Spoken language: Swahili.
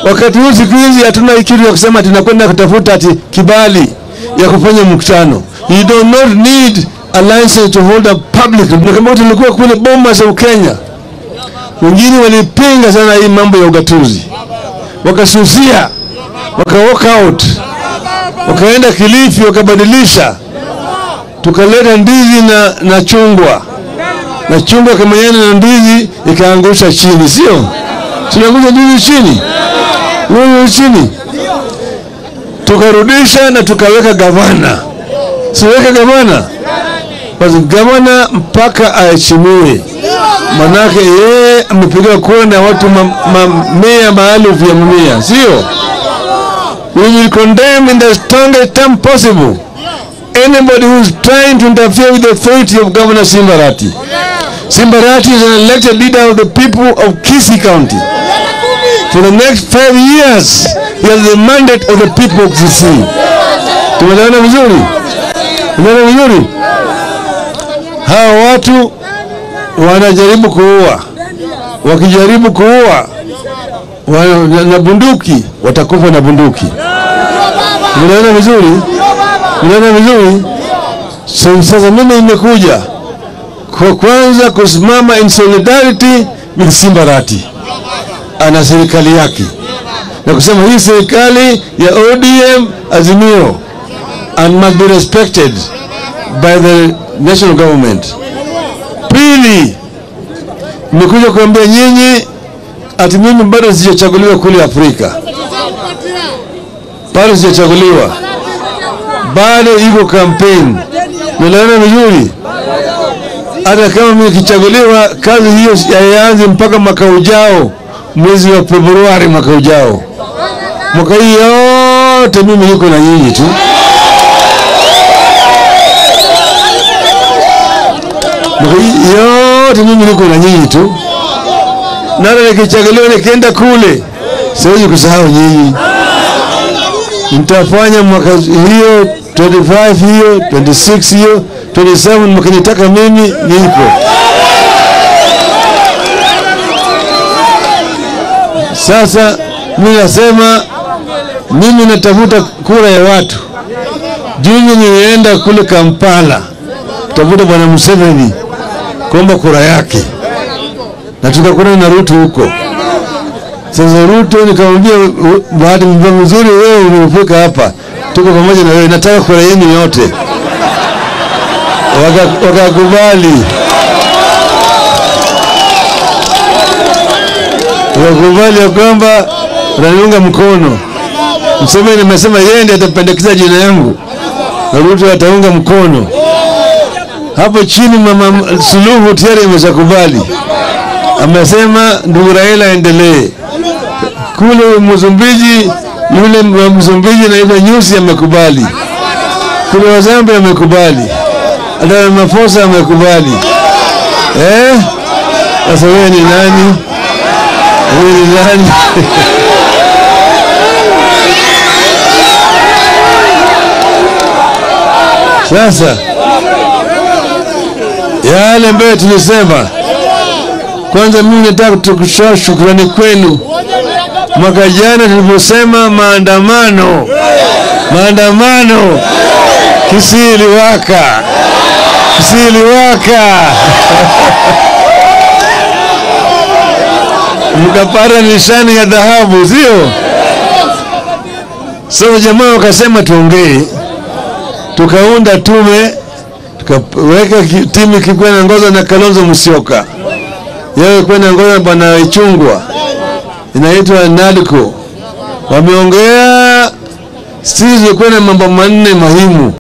Wakati huu siku hizi hatuna kitu ya kusema tunakwenda kutafuta ati kibali ya kufanya mkutano. You do not need a license to hold a public. Kama tulikuwa kule Bomas of Kenya, wengine walipinga sana hii mambo ya ugatuzi, wakasusia, waka walk out, wakaenda Kilifi wakabadilisha, tukaleta ndizi na, na chungwa na chungwa kamenyana na ndizi ikaangusha chini, sio tunaangusha ndizi chini, wewe chini, tukarudisha na tukaweka gavana, siweka gavana basi gavana mpaka aheshimiwe, manake yeye amepiga kura na watu mamia maelfu ya mamia, sio? We will condemn in the strongest term possible anybody who is trying to interfere with the authority of Governor Simbarati. Simbarati is an elected leader of the people of Kisii County. For the next five years, he has the mandate of the people of Kisii. Tumeelewana vizuri? Tumeelewana vizuri? Hawa watu wanajaribu kuua, wakijaribu kuua wana, na bunduki watakufa na bunduki. Tumeelewana vizuri? Tumeelewana vizuri? So, sasa mimi nimekuja kwa kwanza kusimama in solidarity with Simbarati ana serikali yake na kusema hii serikali ya ODM Azimio and must be respected by the national government. Pili, nimekuja kuambia nyinyi ati mimi bado sijachaguliwa kule Afrika, bado sijachaguliwa, bado iko kampeni. Naelewana vizuri? Hata kama mimi nikichaguliwa, kazi hiyo haianzi mpaka mwaka ujao, mwezi wa Februari mwaka ujao. Mwaka hii yote mimi niko na nyinyi tu. Mwaka hii yote mimi niko na nyinyi tu, na hata nikichaguliwa nikienda kule, siwezi kusahau nyinyi. Nitafanya mwaka hiyo 25 hiyo 26 hiyo 27 mkinitaka mimi nipo. Sasa mimi nasema mimi natafuta kura ya watu. Juzi nilienda kule Kampala tafuta bwana Museveni kuomba kura yake, na tukakutana na Ruto huko. Sasa Ruto nikamwambia, bahati mzuri wewe umefika hapa, tuko pamoja na wewe, nataka kura yenu yote. Wakakubali, wakakubali ya kwamba wananiunga mkono. Mseveni amesema yeye ndiye atapendekeza jina yangu na Ruto ataunga mkono. Hapo chini mama Suluhu tayari ameshakubali, amesema ndugu Raila aendelee. Kule Msumbiji, yule wa Msumbiji naitwa Nyusi amekubali, kule wa Zambia amekubali, hata Ramaphosa amekubali. Eh, sasa wewe ni nani? Wewe ni nani? Sasa yale ambayo tulisema, kwanza mimi nataka kutoa shukrani kwenu. Mwaka jana tuliposema maandamano, maandamano, Kisii iliwaka, Kisii iliwaka mkapata nishani ya dhahabu, sio? Sasa jamaa wakasema tuongee tukaunda tume tukaweka timu ikikuwa inaongozwa na Kalonzo Musyoka, yeye ilikuwa inaongozwa na bwana Ichungwa, inaitwa NADCO. Wameongea sisi, zilikuwa na mambo manne muhimu.